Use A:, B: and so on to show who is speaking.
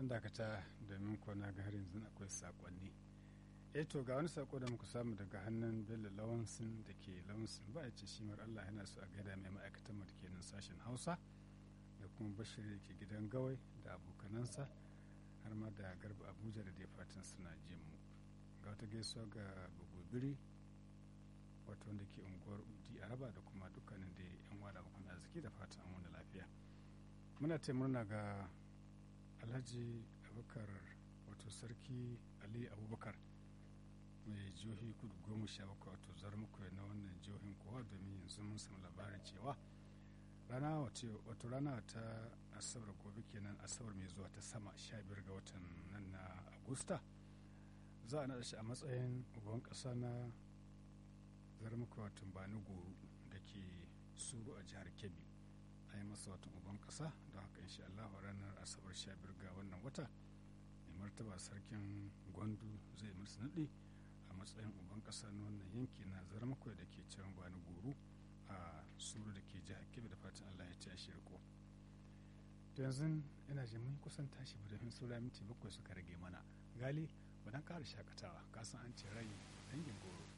A: dakata domin kona ga har yanzu akwai sakonni eh to ga wani sako da muka samu daga hannun bello lawansin da ke lawansin ba a ce shi mar allah yana so a gaida mai ma'aikatan mu da ke nan sashen hausa da kuma bashir da ke gidan gawai da abokanansa har ma da garba abuja da dai fatan suna jin mu ga wata gaisuwa ga bugubiri wato wanda ke unguwar udi araba da kuma dukkanin da yan wada bakon arziki da fatan an wani lafiya muna ta murna ga alhaji abubakar wato sarki ali abubakar mai jihohi kudu goma sha bakwai wato zarmuku na wannan jihohin kowa domin yanzu mun samu labarin cewa rana wato rana ta asabar gobe kenan asabar mai zuwa ta sama sha biyar ga watan nan na agusta za a naɗa shi a matsayin uban ƙasa na zarmuka wato bani goro da ke suru a jihar kebbi a yi masa watan uban ƙasa don haka insha Allah ranar asabar sha biyar ga wannan wata mai martaba sarkin gwandu zai musu naɗi a matsayin uban ƙasa na wannan yanki na zarmuka da ke can bani goro a suru da ke jihar kebbi da fatan Allah ya ci a shirko to yanzu ina jin mun kusan tashi ba domin saura minti bakwai suka rage mana gali ba dan ƙara shakatawa kasan an ce rai dangin goro